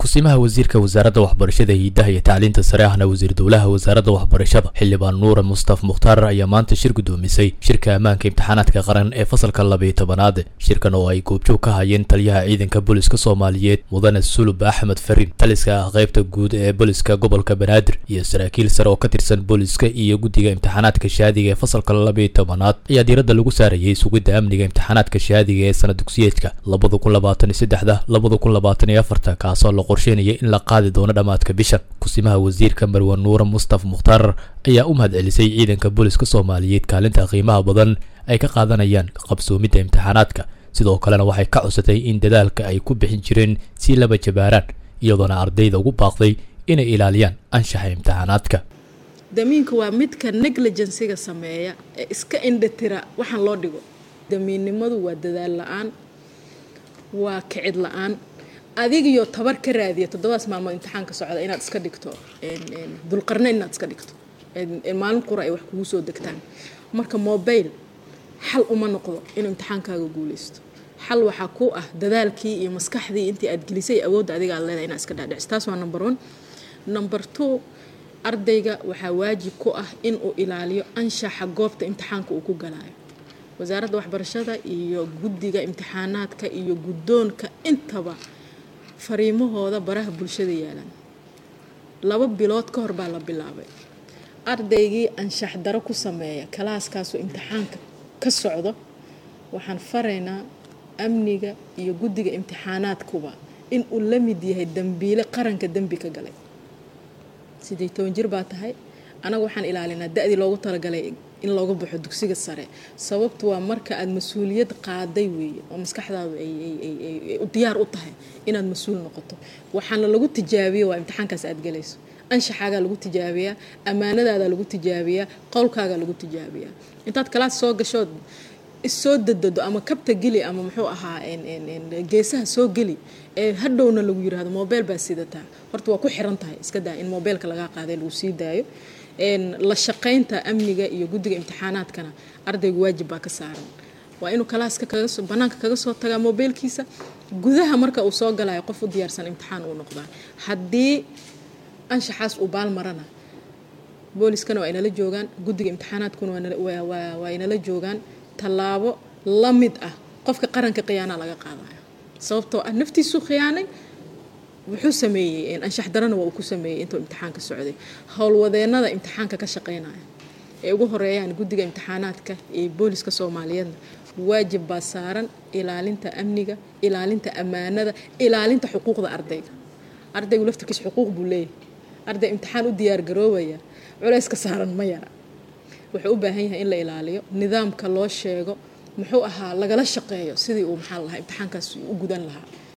kusimaha wasiirka wasaaradda waxbarashada hiidaha iyo tacliinta sare ahna wasiir dowlaha wasaaradda waxbarashada xildhibaan nuure mustaf mukhtaar ayaa maanta shir gudoomisay shirka ammaanka imtixaanaadka qaran ee fasalka labayo tobanaad shirkan oo ay goobjoog ka hayeen taliyaha ciidanka booliska soomaaliyeed mudane sulub axmed farin taliska ah qaybta guud ee booliska gobolka banaadir iyo saraakiil sare oo ka tirsan booliska iyo guddiga imtixaanaadka shahaadiga ee fasalka labayo tobanaad ayaa diiradda lagu saarayay sugidda amniga imtixaanaadka shahaadiga ee sana dugsiyeedka labada kun labaatan iyo saddexda labada kun labaatan iyo afarta kaasoo la qorsheynaya in la qaadi doono dhammaadka bishan kusimaha wasiirka marwan nuure mustaf mukhtaar ayaa u mahad celisay ciidanka booliska soomaaliyeed kaalinta qiimaha badan ay ka qaadanayaan qabsoomidda imtixaanaadka sidoo kalena waxay ka cusatay in dadaalka ay ku bixin jireen si laba jabaaraan iyadoona ardayda ugu baaqday inay ilaaliyaan anshaxa imtixaanaadka damiinka waa midka negligensiga sameeya ee iska indhatira waxaan loo dhigo damiinnimadu waa dadaal la-aan waa kicid la-aan adigiyo tabar ka raadiya toddobaas maalmood imtixaanka socda inaad iska dhigto dulqarne inaad iska dhigto maalin qura ay wax kugu soo degtaan marka mobile xal uma noqdo inuu imtixaankaaga guuleysto xal waxaa ku ah dadaalkii iyo maskaxdii intii aad gelisay awoodda adiga aad leedahay inaad iska dhaadhicso taas waa number one number two ardayga waxaa waajib ku ah inuu ilaaliyo anshaxa goobta imtixaanka uu ku galaayo wasaaradda waxbarashada iyo guddiga imtixaanaadka iyo guddoonka intaba fariimahooda baraha bulshada yaalaan laba bilood ka hor baa la bilaabay ardaygii anshax daro ku sameeya kalaaskaasoo imtixaanka ka socdo waxaan faraynaa amniga iyo guddiga imtixaanaadkuba in uu la mid yahay dembiile qaranka dembi ka galay sidii toban jir baa tahay anaga waxaan ilaalinaa da-dii loogu talagalay in looga baxo dugsiga sare sababtu waa marka aada mas-uuliyad qaaday weeye oo maskaxdaadu ay diyaar u tahay inaad mas-uul noqoto waxaana lagu tijaabiya waa imtixaankaas aad galayso anshaxaagaa lagu tijaabiyaa ammaanadaadaa lagu tijaabiyaa qowlkaagaa lagu tijaabiyaa intaad kalaas soo gashood issoo dadado ama kabta geli ama muxuu ahaa geesaha soo geli ee hadhowna lagu yiraahdo mobile baa sidataa horta waa ku xiran tahay iska daa in mobeylka lagaa qaaday lagu sii daayo la shaqaynta amniga iyo guddiga imtixaanaadkana ardaygu waajib baa ka saaran waa inuu kalaaska kagasoo banaanka kaga soo tagaa mobeylkiisa gudaha marka uu soo galayo qof u diyaarsan imtixaan uu noqdaa haddii anshaxaas uu baal marana booliskana waa inala joogaan guddiga imtixaanaadkuna waa inala joogaan tallaabo la mid ah qofka qaranka khiyaanaa laga qaadaya sababtoo ah naftiisuu khiyaanay wuxuu sameeyey anshax darana waa uu ku sameeyey intuu imtixaanka socday howlwadeenada imtixaanka ka shaqeynaya ee ugu horeeyaan guddiga imtixaanaadka ee booliska soomaaliyeedna waajib baa saaran ilaalinta amniga ilaalinta ammaanada ilaalinta xuquuqda ardayga ardaygu laftirkiis xuquuq buu leeyahay arday imtixaan u diyaargaroobaya culayska saaran ma yara wuxuu u baahan yahay in la ilaaliyo nidaamka loo sheego muxuu ahaa lagala shaqeeyo sidii uu maxaa lahaa imtixaankaas u gudan lahaa